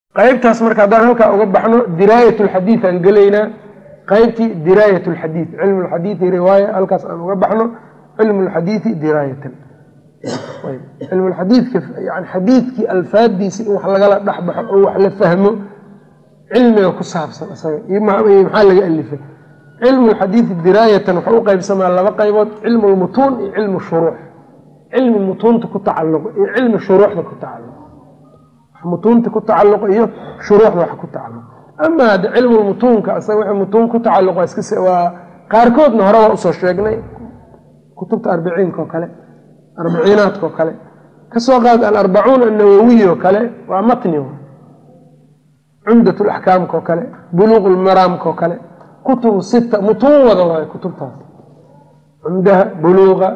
qaybtaas marka haddaan halkaa uga baxno diraayat lxadiid aan gelaynaa qaybtii diraayat lxadiid cilmu lxadiidi riwaaya halkaas aan uga baxno cilmu lxadiidi diraayatan cilmu lxadiidka yani xadiidkii alfaadiisa in wax lagala dhexbaxo oo wax la fahmo cilmiga ku saabsan isaga iyo maxaa laga alifay cilmu lxadiidi diraayatan wuxuu u qaybsamaa laba qaybood cilmu lmutuun iyo cilmu shuruux cilmi mutuunta ku tacalluqo iyo cilmi shuruuxda ku tacalluqo mutuunta ku tacalluqo iyo shuruuxda wax ku tacalluqo ama hadda cilmu mutuunka isaga wixii mutuun ku tacalluqo iska waa qaarkoodna hore waa usoo sheegnay kutubta arbiciinka oo kale arbiciinaadka oo kale kasoo qaad alarbacuun annawawiy oo kale waa matni cumdat laxkaamka oo kale buluuq lmaraamka oo kale kutubu sita mutuun wada waayo kutubtaas cumdaha buluuqa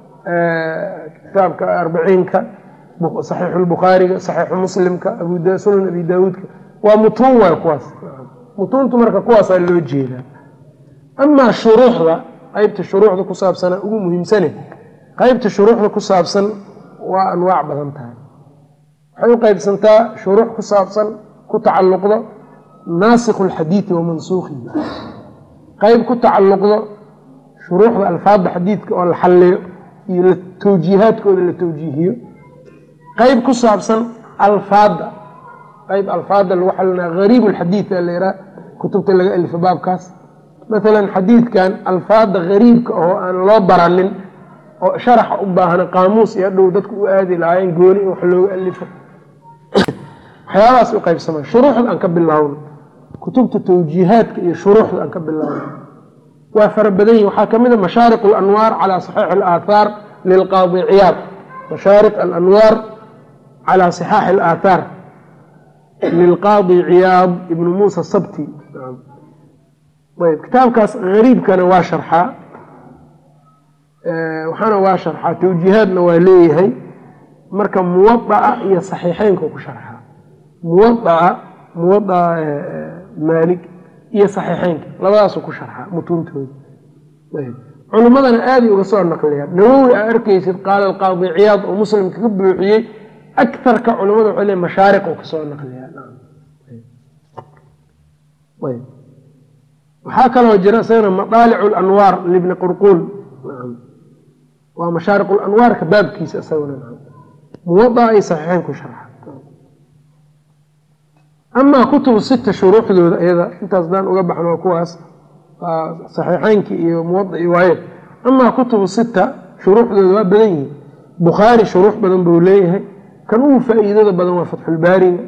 kitaabka arbiciinka saxiixu lbukhaariga saxiixu muslimka sunan abi daawuudka waa mutuun waayo kuwaas mutuuntu marka kuwaasaa loo jeedaa amaa shuruuxda qeybta shuruuxda ku saabsana ugu muhiimsane qeybta shuruuxda ku saabsan waa anwaac badan tahay waxay u qeybsantaa shuruux ku saabsan ku tacalluqdo naasikhu lxadiidi wa mansuukhihi qeyb ku tacalluqdo shuruuxda alfaadda xadiidka oo la xalliyo iyo tawjiihaadkooda la tawjiihiyo qeyb ku saabsan alfaadda qeyb alfaadda lagu xalinaa gariib lxadiid a layihaha kutubta laga alifo baabkaas maalan xadiidkan alfaadda gariibka oo aan loo baranin oo sharaxa u baahna qaamuus iyo hadhow dadku u aadi lahaayeen gooni in wax looga alifo waxyaabahaas u qaybsamaa shuruuxda aan ka bilaawno kutubta tawjiihaadka iyo shuruuxda aan ka bilaawno waa fara badan yihin waxaa kamid a mashaariq alanwaar calaa saxiix alaathaar lilqaadi ciyaad mashaariq alanwaar calaa sixaaxi alaathaar lilqaadi ciyaad ibnu muusa sabti ayb kitaabkaas gariibkana waa sharxaa waxaana waa sharxaa tawjiihaadna waa leeyahay marka muwadaca iyo saxiixeynka ku sharxaa muwadaca muwadaca maalig iyo saxiixeynka labadaasu ku sharxaa mutuuntooda culimmadana aaday uga soo naqliyaan nawowi aa arkaysid qaala alqaadi ciyaad oo muslimka ka buuxiyey akarka culimada waxay le mashaariq oo kasoo naqliyaa waxaa kaloo jira isagana madaalicu lanwaar libni qurquul waa mashaariq lanwaarka baabkiisa isaguna muwadaca iyo saxiixeyn ku sharxa amaa kutubu sita shuruuxdooda iyada intaas daan uga baxno waa kuwaas saxiixeynki iyo muwadaci waaye amaa kutubu sita shuruuxdooda waa badan yihin bukhaari shuruux badan buu leeyahay kan ugu faa-iidada badan waa fatxulbaariga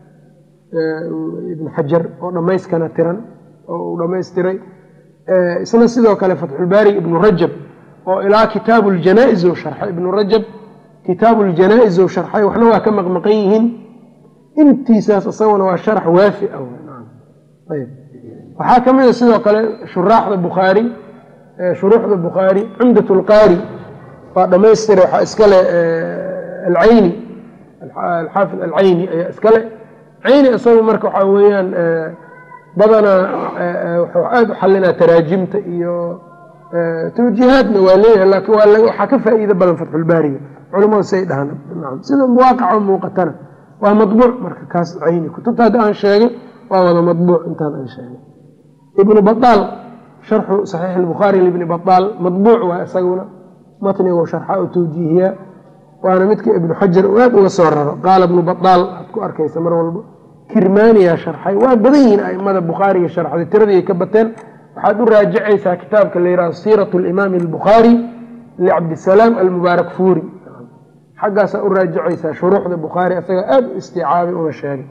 ibn xajar oo dhammayskana tiran oo uu dhammaystiray isna sidoo kale fatxulbaariga ibnu rajab oo ilaa kitaabu ljanaa-is ou sharxay ibnu rajab kitaabu ljanaa-is ou sharxay waxna waa ka maqmaqan yihiin intiisaas isaguna waa sharax waafi ah ayb waxaa ka mid a sidoo kale shuraaxda bukhaari shuruuxda bukhaari cumdat lqaari waa dhammaystira waxaa iskale alcayni alxaafid alcayni ayaa iskale cayni isagu marka waxaa weeyaan badanaa wuxuu aada u xalinaa taraajimta iyo tawjiihaadna waa leeyahay laakiin waxaa ka faa-iido badan fatxulbaariga culamadu say dhahaan sida waaqaco muuqatana waa mabuuc marka kaas cayni kutubta hadda aan sheegay waa wada mabuuc intaan aan sheegay ibnu baaal sharxu saxiix lbukhaari libni baaal mabuuc waa isaguna matnigu sharxa oo tawjiihiyaa waana midka ibnu xajar uu aad uga soo raro qaala ibnu baaal aad ku arkaysa mar walba kirmaaniyaa sharxay waa badan yihiin aimada bukhaariga sharxday tiradii ka bateen waxaad u raajicaysaa kitaabka la yihahdo siirat limaami albukhaari licabdisalaam almubaarak fuuri xaggaasaa u raajicaysaa shuruuxda bukhaari asaga aada u isticaabay una sheegay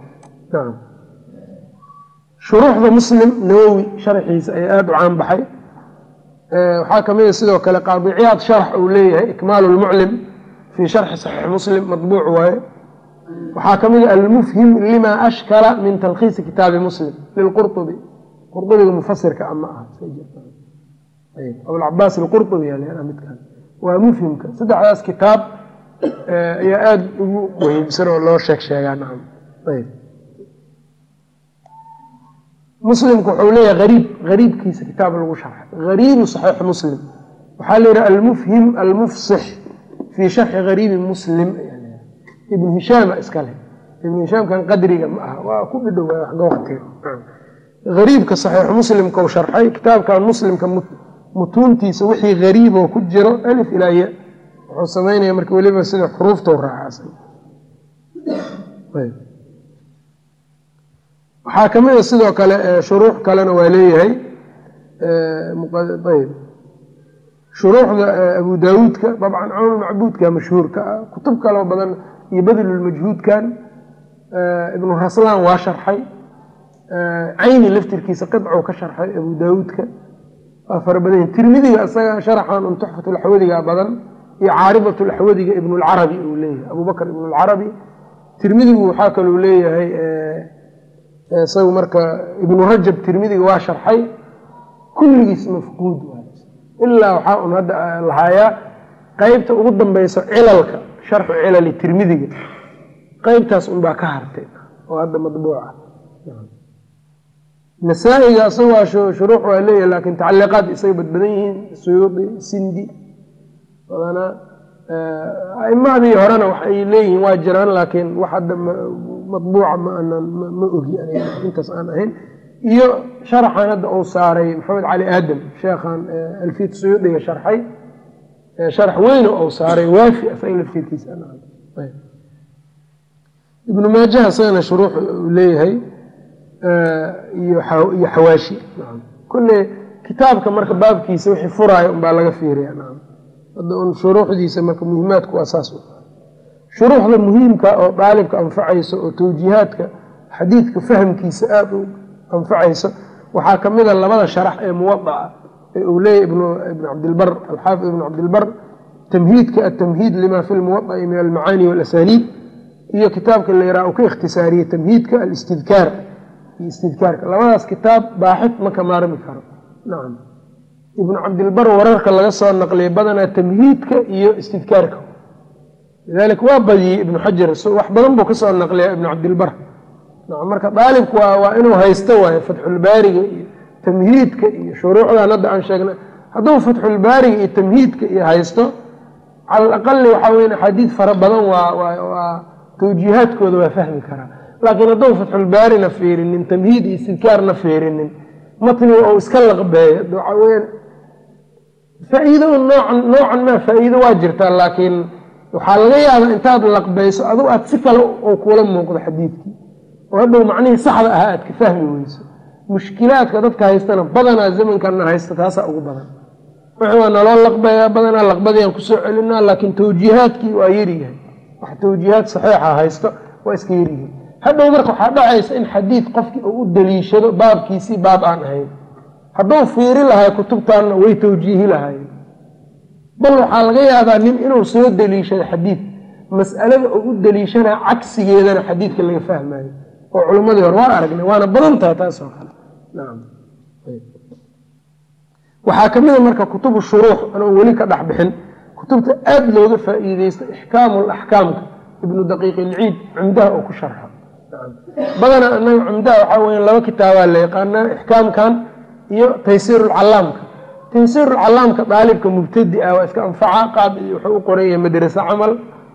shuruuxda muslim nawowi sharxiisa ayaa aada u caan baxay waxaa kamid a sidoo kale qaadiciyaad sharax uu leeyahay ikmaalu lmuclim fii sharxi saxiix muslim madbuuc waaye waxaa kamid a almufhim lima ashkala min talkhiisi kitaabi muslim lilqurطubi qurطubiga mufasirka ama ah abulcabaas alqurطubi midkan waa mufhimka saddexdaas kitaab ayaa aada ugu muhiimsan oo loo sheeg sheegaa nacam ayb muslimku wuxuu leeyahay ariib gariibkiisa kitaab lagu sharxay gariibu saxiix muslim waxaa la yidhaha almufhim almufsix fii sharxi gariibi muslim ibnu hishaama iska leh ibnu hishaamkan qadriga ma aha waa ku dhidhow waxga waqtiga gariibka saxiixu muslimka u sharxay kitaabkan muslimka mutuuntiisa wixii gariiboo ku jiro alif ilaa ya wuxuu samaynaya marka weliba sida xuruuftau raacaasan waxaa ka mid a sidoo kale shuruux kalena waa leeyahay ayb shuruuxda abu daawuudka dabcan camal macbuudka mashhuurka ah kutub kaloo badan iyo badlulmajhuudkan ibnu raslaan waa sharxay cayni laftirkiisa qidcou ka sharxay abu daawuudka waa fara badan tirmidiga isaga sharaxan un tuxfatulaxwadiga badan iyo caaridatulaxwadiga ibnulcarabi uu leeyahay abubakr ibnulcarabi tirmidigu waxaa kaluu leeyahay isagu marka ibnu rajab tirmidiga waa sharxay kulligiis mafquud ilaa waxaa un hadda lahaayaa qeybta ugu dambeyso cilalka sharxu cilali tirmidiga qeybtaas unbaa ka hartay oo hadda madbuuca nasaa-iga isaga shuruux waa leeyahay laakiin tacaliiqaad isaga badbadan yihiin suyuudi sindi badanaa aimadii horena waxay leeyihiin waa jiraan laakiin wax hadda madbuuca ma aanan ma ogi intaas aan ahayn iyo sharaxan hadda uu saaray maxamed cali aadam sheekhan alfiyat suyuudiga sharxay sharax weyne ou saaray waafi asaga laftirkiisa ibnu maajaha isagana shuruux uu leeyahay iyo xawaashi kulle kitaabka marka baabkiisa wixii furaayo unbaa laga fiiriya hadda un shuruuxdiisa marka muhimaadku waa saas shuruuxda muhiimka oo daalibka anfacayso oo tawjiihaadka xadiidka fahamkiisa aada u anfacayso waxaa ka mid a labada sharax ee muwadaca ee uu leeyahy ibnu cabdilbar alxaafid ibnu cabdilbar tamhiidka atamhiid lima fi lmuwadaci min almacaani walasaniid iyo kitaabka la yaraha uu ka ikhtisaariyey tamhiidka alistidkaar iyo istidkaarka labadaas kitaab baaxid ma ka maarmi karo nacam ibnu cabdilbar wararka laga soo naqliyay badanaa tamhiidka iyo istidkaarka lidalika waa badiyey ibnu xajar wax badan buu kasoo naqliyaa ibnu cabdilbar marka daalibku waa inuu haysto waayo fatxulbaariga iyo tamhiidka iyo shuruucdan hadda aan sheegnay hadduu fatxulbaariga iyo tamhiidka iyo haysto cala alaqali waxaa weya axaadiid fara badan waa tawjiihaadkooda waa fahmi karaa laakiin hadduu fatxulbaarina fiirinin tamhiid iyo istidkaarna fiirinin matniga ou iska laqbeeyo waxaa weyaan faa-iido noocan noocan maa faa-iido waa jirtaa laakiin waxaa laga yaabaa intaad laqbeyso adug aad si kale oo kuula muuqdo xadiidkii oo hadhow macnihii saxda ahaa aad ka fahmi weyso mushkilaadka dadka haystana badanaa zamankanna haysta taasaa ugu badan wixii waa naloo laqbayaa badanaa laqbadiiaan kusoo celinaa laakiin tawjiihaadkii waa yaryahay wax tawjiihaad saxiixa haysto waa iska yaryihiin hadhow marka waxaa dhacaysa in xadiid qofkii uu u daliishado baabkiisii baab aan ahayn hadduu fiiri lahay kutubtaanna way tawjiihi lahaayeen bal waxaa laga yaabaa nin inuu soo daliishado xadiid mas'alada uu u daliishanaa cagsigeedana xadiidka laga fahmayo oo culimmadii hore waa aragnay waana badan taha taasoo kale nacam waxaa ka mid a marka kutubu shuruux anoon weli ka dhex bixin kutubta aada looga faa-iideysta ixkaamu laxkaamka ibnu daqiiq ilciid cumdaha oo ku sharxo badanaa anaga cumdaha waxaa weya laba kitaabaa la yaqaanaa ixkaamkan iyo taysiirulcalaamka taysiirulcalaamka daalibka mubtadi ah waa iska anfaca qaab wuxuu u qoranya madrase camal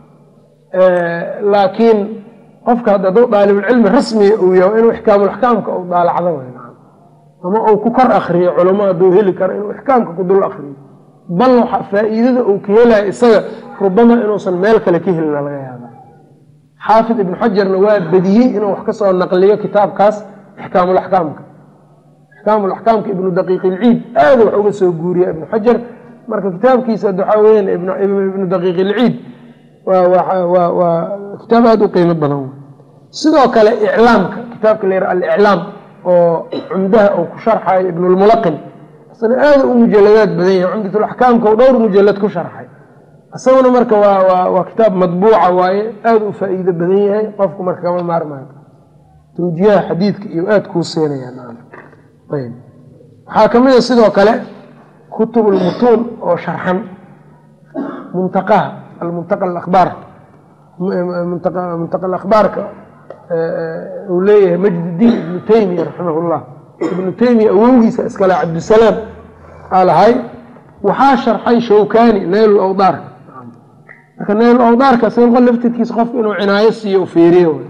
laakiin qofka hadda hadduu daalibulcilmi rasmiga uu yaho inuu ixkaamulaxkaamka u daalacdo w ama uu ku kor akriyo culamo hadduu heli karo inuu ixkaamka ku dul akriyo bal waxa faa-iidada uu ka helayo isaga rubama inuusan meel kale ka helina laga yaaba xaafid ibnu xajarna waa badiyey inuu wax kasoo naqliyo kitaabkaas ixkaamulaxkaamka ixkaamulaxkaamka ibnu daqiiq ilciid aada wax uga soo guuriya ibnu xajar marka kitaabkiisa waxaa weyan ibnu daqiiq ilciid waa kitaab aada u qiimo badan sidoo kale iclaamka kitaabka la yara aliclaam oo cumdaha uu ku sharxayo ibnulmulaqin isna aada u mujaladaad badan yahay cumdatulaxkaamka u dhowr mujalad ku sharxay isaguna marka waa kitaab madbuuca waaye aada u faa-iido badan yahay qofku marka kama maarmaayo tawjiyaha xadiidka iyo aada kuu seenaya waxaa ka mid a sidoo kale kutubulmutuun oo sharxan muntaqaha almuntaqa akhbaar muntaqa akhbaarka uu leeyahay majdidiin ibnu taymiya raximah llah ibnu taymiya awowgiisa iskale cabdisalaam aa lahay waxaa sharxay shawkani naylul awdaarka marka naylul awdaarka sinqo laftirkiisa qofka inuu cinaayo siiyo u fiiriyo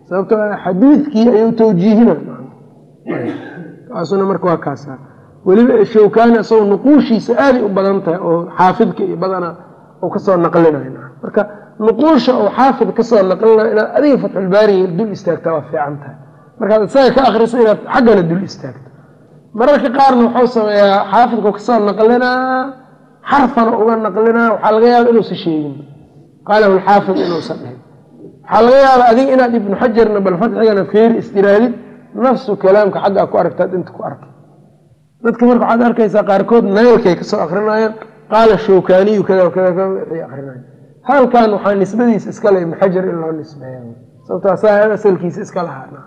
sababtoo xadiidkii ayuu tawjiihina kaasuna marka waa kaasa weliba shawkaani isagoo nuquushiisa aaday u badan tahay oo xaafidka iyo badana uu kasoo naqlinayo marka nuquusha uu xaafid kasoo naqlinayo inaad adiga fatxulbaariga dul istaagtaa waa fiican tahay markaad isaga ka akriso inaad xaggana dul istaagto mararka qaarna wuxuu sameeyaa xaafidku kasoo naqlinaa xarfana uga naqlinaa waxaa laga yaaba inuusa sheegin qaalahu lxaafid inuusan dhihin waxaa laga yaaba adiga inaad ibnu xajarna bal fatxigana feeri istiraadid nafsu kalaamka xaggaa ku aragtaad inta ku arkay dadka marka waxaad arkaysaa qaarkood naylkay kasoo akrinayaan qaala shawkaaniyu kada kada waxay akrinaya halkan waxaa nisbadiisa iskale ibnu xajar in loo nisbeeya sababto asaa asalkiisa iska lahaa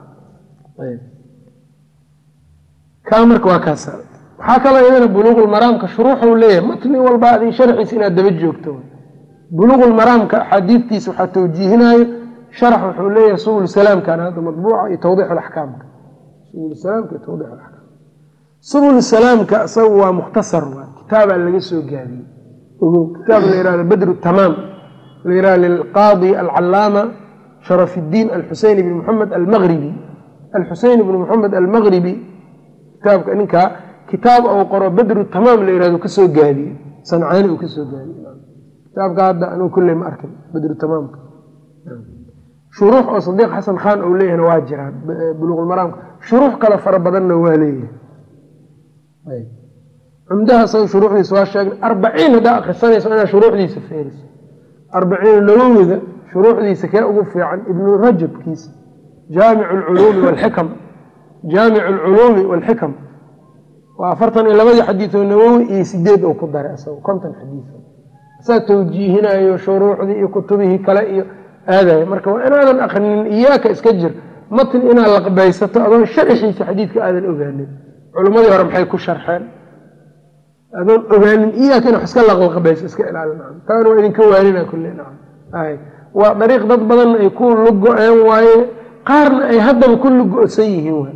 kaa marka waa kaasa waxaa kaloo iyadana buluuqulmaraamka shuruuxu leeyahay matni walba adin sharxiisa inaad daba joogto buluuqulmaraamka axaadiidtiisa waxaa tawjiihinayo sharax wuxuu leeyahay subul salaamkan hadda madbuuca iyo tawdiix axkaamka subul salaamka iyo tawdiix axkaam subul salaamka isaga waa mukhtasar waa kitaabaa laga soo gaabiyey ogo kitaab la yihahdo badru tamaam la yihahdo lilqaadi alcalaama sharaf iddiin alxuseyn ibn moxamed almaqribi alxuseyn ibn moxamed almaqribi kitaabka ninkaa kitaab uu qoro badru tamaam la yihahdo kasoo gaabiyey sancaani uu kasoo gaabiyey kitaabka hadda anuu kulley ma arkin badru tamaamka shuruux oo sadiiq xasan khan uu leeyahna waa jiraan buluuqulmaraamka shuruux kale fara badanna waa leeyahay cumdaha isaga shuruuxdiisa waa sheegnay arbaciin haddaa akrisanayso inaad shuruuxdiisa feeriso arbaciin nawowiga shuruuxdiisa kee ugu fiican ibnu rajabkiisa jaamic alculuumi walxikam jaamic alculuumi walxikam waa afartan iyo labadii xadiioo nawowi iyo sideed uu ku daray isaga konton xadiis isaa tawjiihinayo shuruuxdii iyo kutubihii kale iyo aadaya marka waa inaadan akrinin iyaaka iska jir matn inaad laqbaysato adoon sharxiisa xadiidka aadan ogaanin culimmadii hore maxay ku sharxeen adoon ogaanin iyaaka ina iska laqlaqbayso iska ilaalin taana waa idinka waanina kulle waa dariiq dad badanna ay ku lugo-een waaye qaarna ay haddaba ku lugo-san yihiin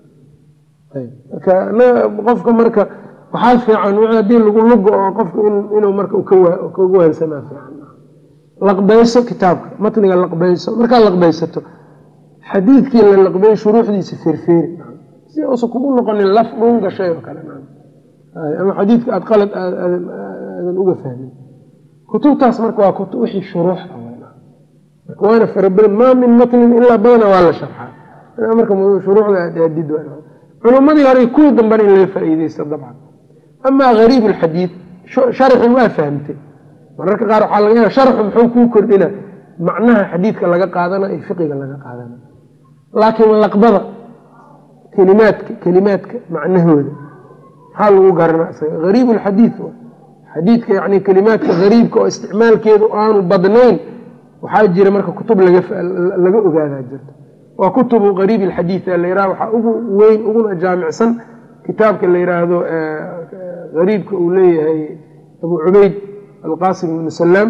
marka qofka marka waxaa fiican haddii lagu lugo oo qofka inuu marka kaga waansamaa fiican laqbayso kitaabka matniga laqbayso markaad laqbaysato xadiidkii la laqbeey shuruuxdiisa feerfeeri si uusan kugu noqonin laf dhuun gashay oo kale ama xadiidka aad qalad aadan uga fahmin kutubtaas marka waa kutub wixii shuruux ah marka waana farabadan maa min matnin ilaa badana waa la sharxaa marka shuruucda aad aadid culummadii hore kuwii dambena in laga faa'iideysto dabcan amaa gariib alxadiid sharxi waa fahamtay mararka qaar waxaa laga yaaba sharxu muxuu kuu kordhina macnaha xadiidka laga qaadana iyo fiqiga laga qaadana laakiin laqbada kelimaadka kelimaadka macnahooda maxaa lagu garanaa isaga gariib alxadiid xadiidka yani kelimaadka gariibka oo isticmaalkeedu aanu badnayn waxaa jira marka kutub laga ogaadaa jirta waa kutubu gariib alxadiid la yiraha waxaa ugu weyn uguna jaamicsan kitaabka la yiraahdo gariibka uu leeyahay abu cubeyd alqasim ibnu salaam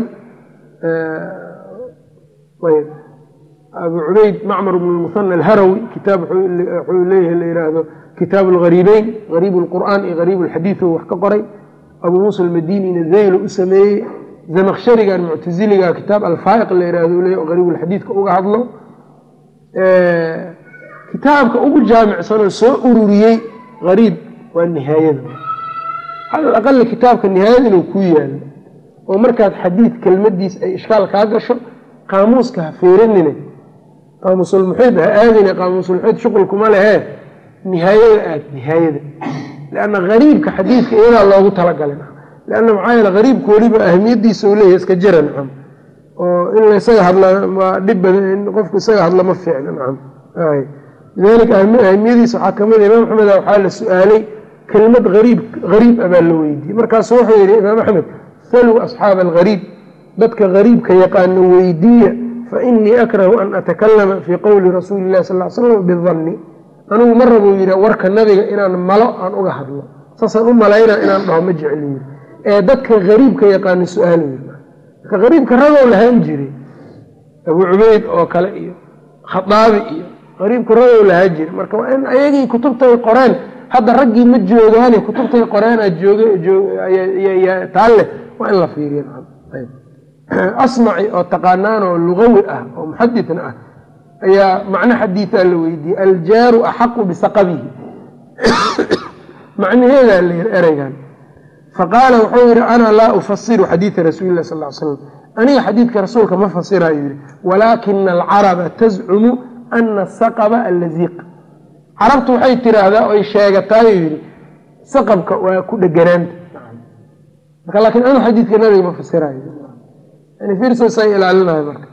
abu cubeyd macmar bn muhana alharawi kitaab wuxuu leeyahay la yiraahdo kitaabu algariibeyn gariib lqur'aan iyo gariib alxadiid wax ka qoray abu muusa almadinina zaylo u sameeyey zamaksharigan muctaziliga kitaab alfaaiq la yirahdo leeyahy gariib alxadiidka uga hadlo kitaabka ugu jaamicsanoo soo ururiyey gariib waa nihaayada cala aqali kitaabka nihaayada inuu kuu yaalo oo markaad xadiid kelmadiis ay ishkaal kaa gasho qaamuuska ha feeranine qaamuusulmuxiid ha aadine qaamuusulmuxiid shuqulkuma lehee nihaayada aad nihaayada lianna gariibka xadiidka iyadaa loogu talagalay lianna maxaa yeele gariibku weliba ahmiyadiisa u leeyahay iska jira nacam oo in laysaga hadla waa dhib badan in qofku isaga hadla ma fiicna nacam lidalika ahmiyadiisa waxaa kamid imaam axmed waxaa la su-aalay kelimad ariib gariib abaa la weydiiyey markaasu wuxuu yihi imaam axmed saluu asxaaba algariib dadka gariibka yaqaano weydiiya fainii akrahu an atakalama fii qowli rasuuli illahi sal l slam bidanni anigu ma rabuu yidhi warka nabiga inaan malo aan uga hadlo saasaan u malayna inaan dhaho ma jecli yiri ee dadka gariibka yaqaano su-aal marka gariibka ragow lahaan jiray abu cubeyd oo kale iyo khaaabi iyo gariibka ragow lahaan jiray marka waa in ayagii kutubtay qoreen hadda raggii ma joogaane kutubtay qoreenaa joogataalle waa in la fiiriya asmaci oo taqaanaan oo lugawi ah oo muxaditna ah ayaa macno xadiidaa la weydiiyey aljaaru axaqu bisaqabihi macnaheedaa la yiri ereygan faqaala wuxuu yihi ana laa ufasiru xadiida rasuuli lah sal l slam aniga xadiidka rasuulka ma fasirayo yihi walaakina alcaraba tazcumu ana saqaba allaziiq carabtu waxay tiraahdaa oy sheegataayo yihi saqabka waa ku dheganaanta marka laakiin anu xadiidka nabiga ma fasirayo yani firsosay ilaalinayo marka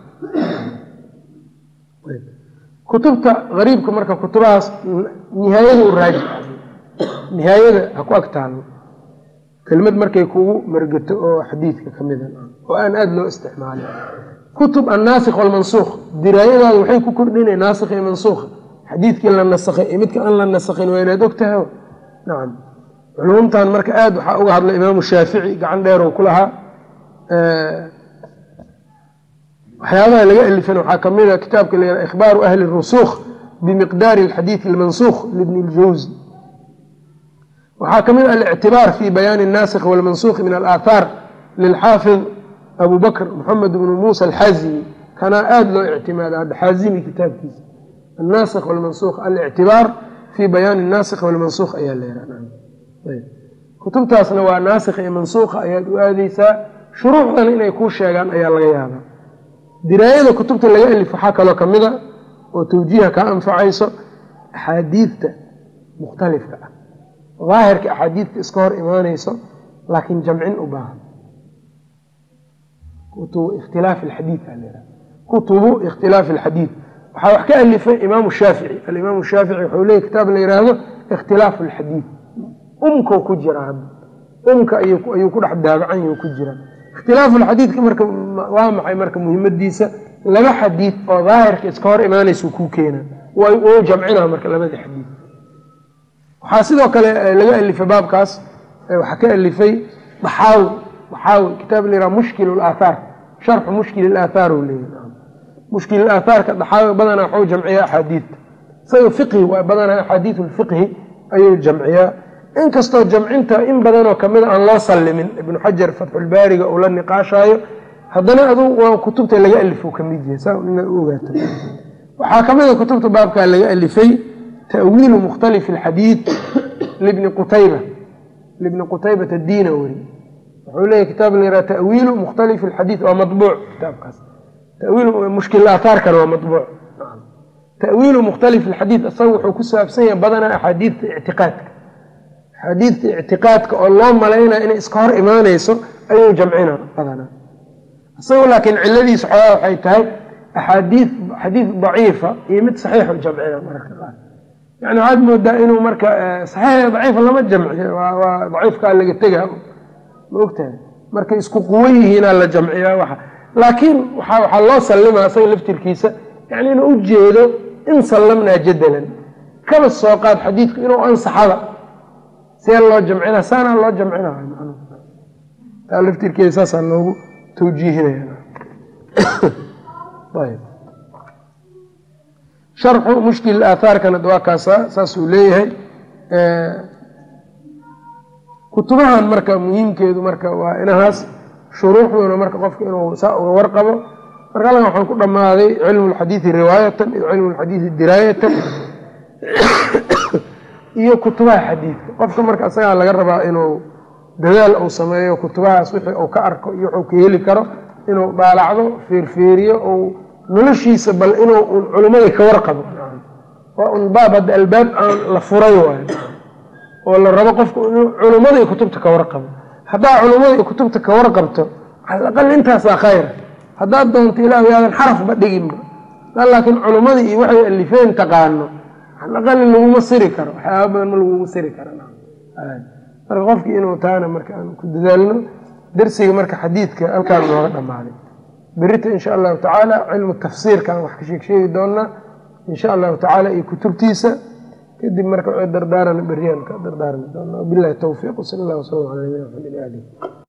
kutubta gariibka marka kutubahaas nihaayada u raaji nihaayada ha ku ag taalo kelmad markay kugu margato oo xadiidka ka mida oo aan aada loo isticmaalin kutub annaasikh walmansuukh diraayadaada waxay ku kordhinay naasikh iyo mansuukha xadiidkii la nasakhay iyo midka aan la nasakhin waa inaad ogtahay nacam culumtan marka aada waxaa uga hadlay imaamu shaafici gacan dheerow ku lahaa waxyaabaha laga alifan waxaa kamid a kitaabka la yihah ikhbaaru ahli rusukh bimiqdaari alxadiidi almansukh libni ljawzi waxaa ka mid alictibaar fi bayaani الnasikh wاlmansukh min alaahaar lilxaafid abu bakr moxamed bnu muusa alxaazimi kanaa aada loo ictimaada hadda xaazimi kitaabkiisa annasikh wاlmansukh alictibaar fi bayaani الnasikh wاlmansukh ayaa la yihah kutubtaasna waa naasikh iyo mansukha ayaad u aadeysaa shuruucdan inay kuu sheegaan ayaa laga yaabaa diraayada kutubta laga alif waxaa kaloo kamida oo tawjiiha kaa anfacayso axaadiidta mukhtalifka ah daahirka axaadiidta iska hor imaanayso laakiin jamcin u baahan kutubu ikhtilaafi alxadiid aa kutubu ikhtilaafi alxadiid waxaa wax ka alifay imaamu shaafici alimaamu shaafici wuxuu leeyay kitaab la yidhaahdo ikhtilaafu alxadiid umkau ku jira hadda umka ayuu ku dhex daabacan yuu ku jira ikhtilaafu alxadiidka marka waa maxay marka muhimadiisa laba xadiid oo daahirka iska hor imaanaysa kuu keena wuu jamcina marka labadii xadiid waxaa sidoo kale laga alifay baabkaas waxaa ka alifay daxaawi daxaawi kitaab la yihah mushkil aathaar sharxu mushkil aathaar u leeyahy mushkil aathaarka daxaawi badanaa waxuu jamciyaa axaadiidta isaga fiqhi waa badanaa axaadiid lfiqhi ayuu jamciyaa inkastoo jamcinta in badanoo kamida aan loo sallimin ibnu xajar fatxulbaariga uu la niqaashaayo haddana adu waa kutubta laga alifo kamid yahay saa inaad u ogaato waxaa kamida kutubta baabkaa laga alifay tawiilu mukhtalifi alxadiid libni qutayba libni qutaybat addiina weri wuxuu leeyahy kitaab la yihah tawiilu mukhtalifi alxadiid waa mabuuc kitaabkaas tawiil mushkil aathaarkana waa mabuuc tawiilu mukhtalifi alxadiid isaga wuxuu ku saabsan yahay badanaa axaadiidta ictiqaadka axaadiidta ictiqaadka oo loo malaynaya inay iska hor imaanayso ayuu jamcina badanaa isagu laakiin ciladiisa xoogaa waxay tahay axaadiid xadiid daciifa iyo mid saxiixu jamcina mararka qaar yani waxaad moodaa inuu marka saxiix daciifa lama jamciyo waa daciifkaa laga tega ma ogtahay markay isku quwo yihiinaa la jamciyaa waxa laakiin waxaa loo sallimaa isaga laftirkiisa yani inuu u jeedo in sallamnaa jadalan kaba soo qaad xadiidku inuu ansaxada see loo jamcina saanaa loo jamcina taa laftirkeeda saasaa loogu tawjiihinaya sharxu mushkil aathaarkana waa kaasa saasuu leeyahay kutubahan marka muhiimkeedu marka waa inahaas shuruuxduna marka qofka inuu saa uga warqabo marka alkan waxaan ku dhammaaday cilmu lxadiidi riwaayatan iyo cilmu lxadiidi diraayatan iyo kutubaha xadiidka qofka marka isagaa laga rabaa inuu dadaal uu sameeyo kutubahaas wixii uu ka arko iyo wuxuu ka heli karo inuu daalacdo fiirfiiriyo ou noloshiisa bal inuu un culimmada ka warqabo waa un baab hadda albaab aan la furay waayo oo la rabo qofku inuu culimmada iyo kutubta ka warqabo haddaa culimmada iyo kutubta ka warqabto cala aqal intaasaa khayra haddaad doonto ilaahu yaadan xarafba dhiginba daa laakiin culimmadii iyo waxay alifeen taqaano cala aqali laguma siri karo waxyaaba badan ma laguma siri karo marka qofkii inuu taana marka aan ku dadaalno darsiga marka xadiidka halkaan nooga dhammaaday berita insha allahu tacaala cilmu tafsiirkaan wax ka sheeg sheegi doonaa insha allahu tacaala iyo kutubtiisa kadib marka dardaaran beriyaan ka dardaarmi doonaa wabilahi towfiiq wsal allah wslam ala nabina maxamed ali